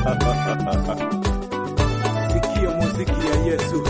Sikia muziki ya Yesu.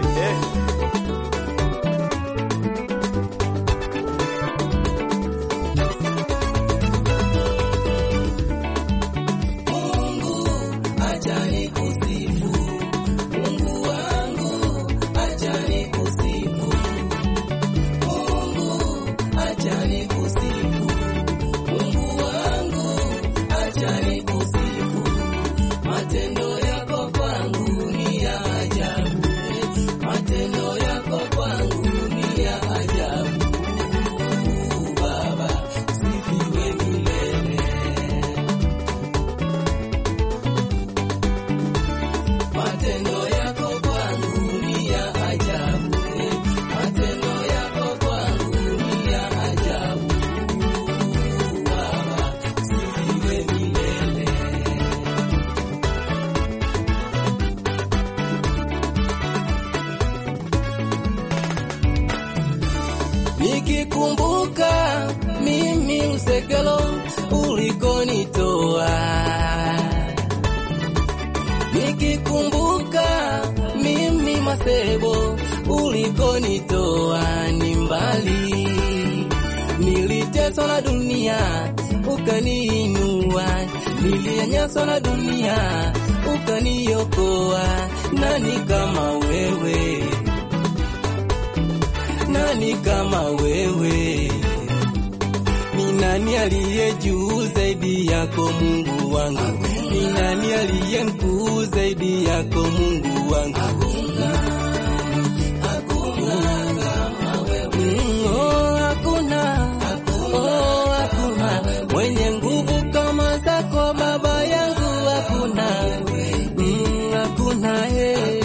Nikikumbuka mimi usekelo ulikonitoa, nikikumbuka mimi masebo ulikonitoa ni mbali, niliteswa na dunia ukaniinua, nilianyaswa na dunia ukaniokoa. Nani kama wewe? Nani kama wewe? Ni nani aliye juu zaidi yako Mungu wangu? Ni nani aliye mkuu zaidi yako Mungu wangu? Mm, oh, hakuna. Oh, hakuna mwenye nguvu kama zako Baba yangu, hakuna. Mm, hakuna eh.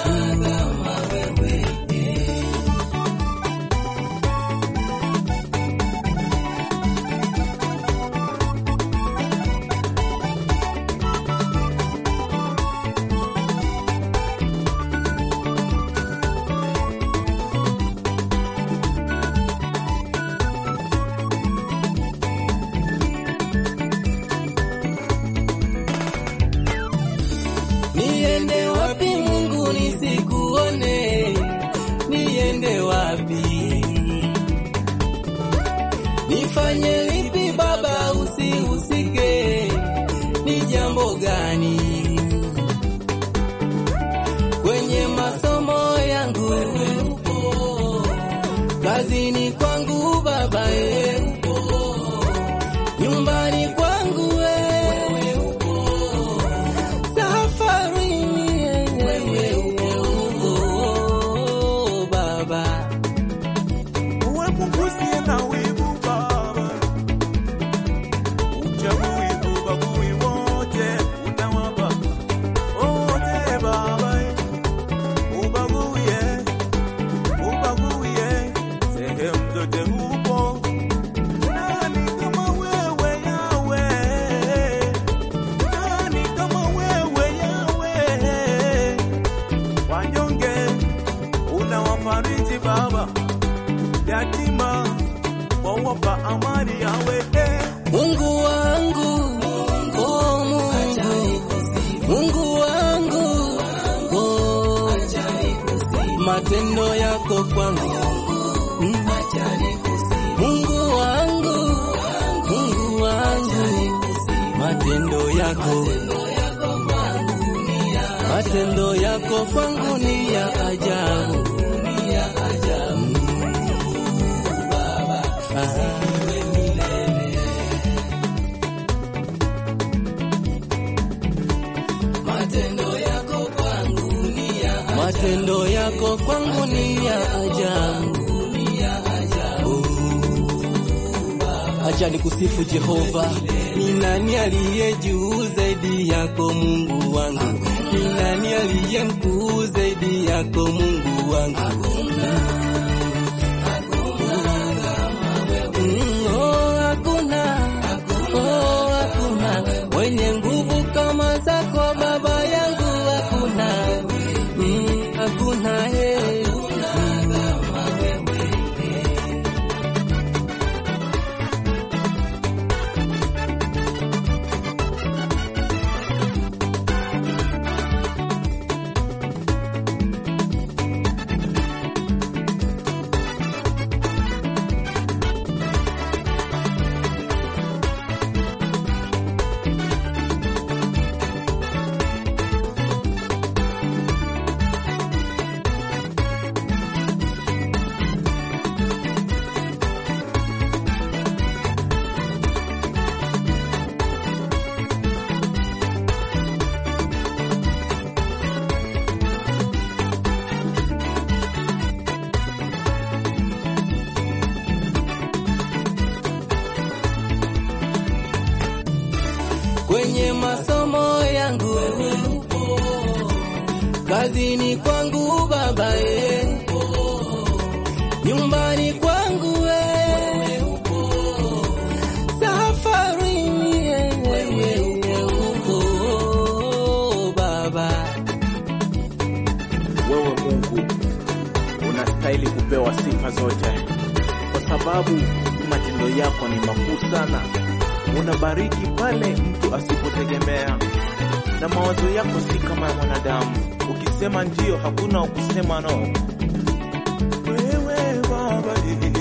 Niende wapi Mungu nisikuone? Niende wapi? Nifanye lipi Baba usihusike? Ni jambo gani kwenye masomo yangu? Wewe upo kazini kwangu Baba, wewe upo nyumbani kwangu, wewe upo safarini wewe upo Baba, Uepunguzie na wivu Baba, uchagui ubagui wote unawapa wote Baba, ubaguie ubaguie sehemu zote upo. Nani kama wewe Yawe? Nani kama wewe Yawe? Wanyonge unawafariji Baba, yatima wawapa amani yawe Mungu wangu, oh Mungu, Mungu wangu, oh matendo yako kwangu, Mm. Mungu wangu, Mungu wangu, matendo yako matendo yako kwangu ni ya ajabu. Ah. Matendo yako kwangu ni ya ajabu. Oh. Acha nikusifu Jehova, ni nani aliye juu zaidi yako Mungu wangu? Ni nani aliye mkuu zaidi yako Mungu wangu? Mm, oh, hakuna, oh, hakuna mwenye nguvu kama zako Baba yangu, hakuna, Mm, hakuna eh. kwenye masomo yangu wewe upo, kazini kwangu Baba e, nyumbani kwangu wewe upo, safarini wewe upo Baba. Wewe Mungu unastahili kupewa sifa zote, kwa sababu matendo yako ni makuu sana. Unabariki pale mtu asipotegemea, na mawazo yako si kama ya mwanadamu. Ukisema ndio, hakuna wa kusema no. Wewe Baba, eh,